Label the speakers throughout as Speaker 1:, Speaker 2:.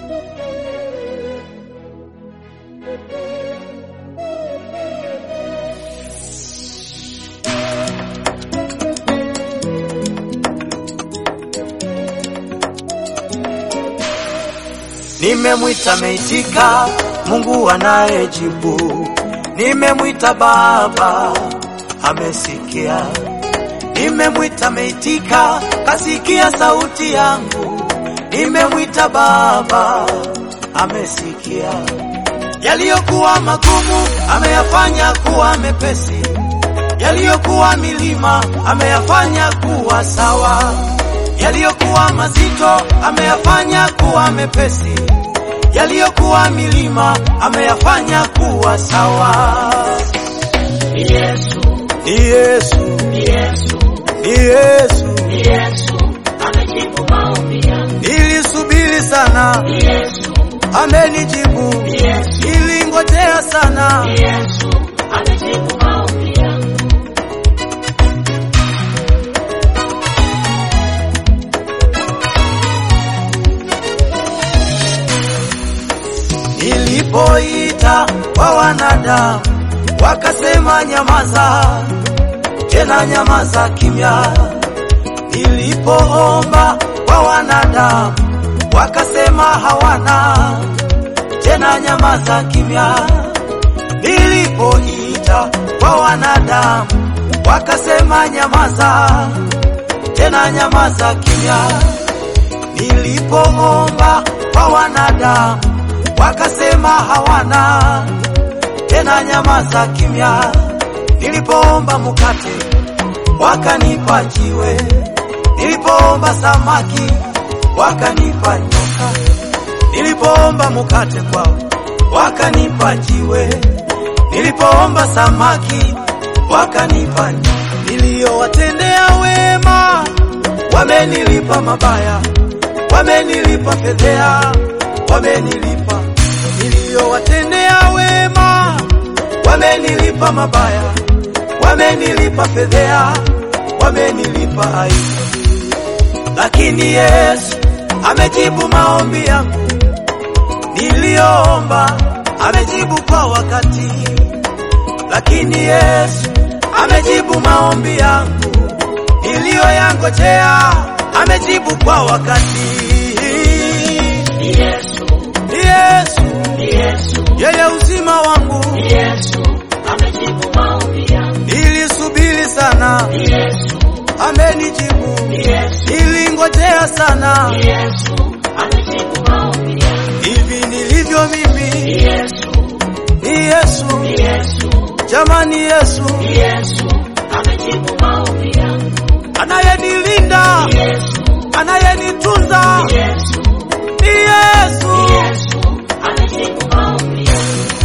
Speaker 1: Nimemwita meitika, Mungu anayejibu. Nimemwita Baba, amesikia. Nimemwita meitika, kasikia sauti yangu. Nimemwita Baba, amesikia. Yaliyokuwa magumu ameyafanya kuwa mepesi, yaliyokuwa milima ameyafanya kuwa sawa, yaliyokuwa mazito ameyafanya kuwa mepesi, yaliyokuwa milima ameyafanya kuwa sawa.
Speaker 2: Ni Yesu,
Speaker 1: Ni Yesu,
Speaker 2: ni Yesu,
Speaker 1: ni Yesu,
Speaker 2: ni Yesu amejibu maombi yangu.
Speaker 1: nilisubiri sana,
Speaker 2: Ni Yesu,
Speaker 1: amenijibu,
Speaker 2: ni Yesu,
Speaker 1: nilingojea sana.
Speaker 2: ni Yesu amejibu maombi yangu.
Speaker 1: Nilipoita kwa wanadamu wakasema nyamaza, tena nyamaza kimya. Nilipoomba kwa wanadamu wakasema hawana, tena nyamaza kimya. Nilipoita kwa wanadamu wakasema nyamaza, tena nyamaza kimya. Nilipoomba kwa wanadamu wakasema hawana, tena nyamaza kimya. Nilipoomba mkate wakanipa jiwe, nilipoomba samaki wakanipa nyoka, nilipoomba mkate kwao wakanipa jiwe, nilipoomba samaki wakanipa nyoka. Niliyowatendea wema wamenilipa mabaya, wamenilipa fedhea, wamenilipa. Niliyowatendea wema wamenilipa mabaya, wamenilipa fedhea, wamenilipa aibu. Lakini Yesu amejibu maombi yangu niliyoomba, amejibu kwa wakati. Lakini Yesu amejibu maombi yangu niliyoyangojea, amejibu kwa wakati.
Speaker 2: Ni Yesu,
Speaker 1: Ni Yesu
Speaker 2: ni Yesu,
Speaker 1: yeye uzima wangu,
Speaker 2: ni Yesu amejibu maombi yangu.
Speaker 1: nilisubiri sana,
Speaker 2: Ni Yesu,
Speaker 1: amenijibu,
Speaker 2: ni Yesu,
Speaker 1: nilingojea sana.
Speaker 2: ni Yesu amejibu maombi yangu.
Speaker 1: Hivi nilivyo
Speaker 2: Ni
Speaker 1: mimi
Speaker 2: Yesu,
Speaker 1: ni Yesu,
Speaker 2: ni Yesu,
Speaker 1: jamani, Yesu
Speaker 2: ni Yesu amejibu maombi yangu.
Speaker 1: anayenilinda,
Speaker 2: Ni Yesu,
Speaker 1: anayenitunza,
Speaker 2: ni Yesu,
Speaker 1: ni Yesu.
Speaker 2: ni Yesu amejibu maombi yangu.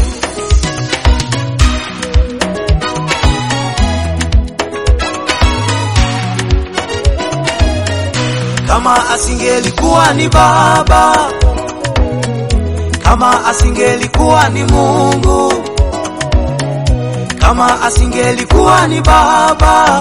Speaker 1: Kama asingelikuwa ni Baba, kama asingelikuwa ni Mungu, kama asingelikuwa ni Baba,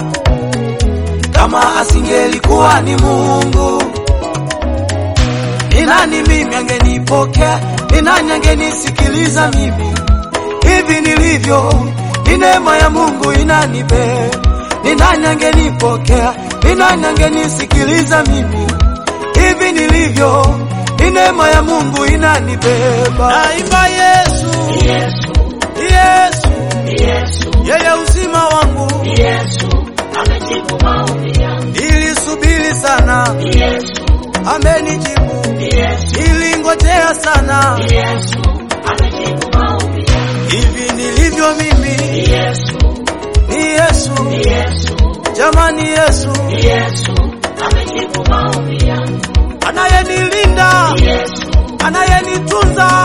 Speaker 1: kama asingelikuwa ni Mungu, ni nani mimi angenipokea? Ni nani angenisikiliza mimi hivi nilivyo? Ni neema ya Mungu inanibe. Ni nani angenipokea? Ni nani angenisikiliza mimi hivi nilivyo? Ni neema ya Mungu inanibeba. Naimba Yesu,
Speaker 2: Ni Yesu,
Speaker 1: Yesu,
Speaker 2: ni Yesu,
Speaker 1: yeye uzima wangu.
Speaker 2: ni Yesu amejibu maombi yangu.
Speaker 1: Nilisubiri sana,
Speaker 2: Ni Yesu,
Speaker 1: amenijibu.
Speaker 2: ni Yesu,
Speaker 1: Nilingojea sana,
Speaker 2: ni Yesu amejibu maombi yangu.
Speaker 1: hivi nilivyo mimi
Speaker 2: Ni Yesu,
Speaker 1: ni Yesu,
Speaker 2: ni Yesu,
Speaker 1: jamani, Yesu
Speaker 2: ni Yesu amejibu maombi yangu.
Speaker 1: anayenilinda,
Speaker 2: Ni Yesu,
Speaker 1: anayenitunza,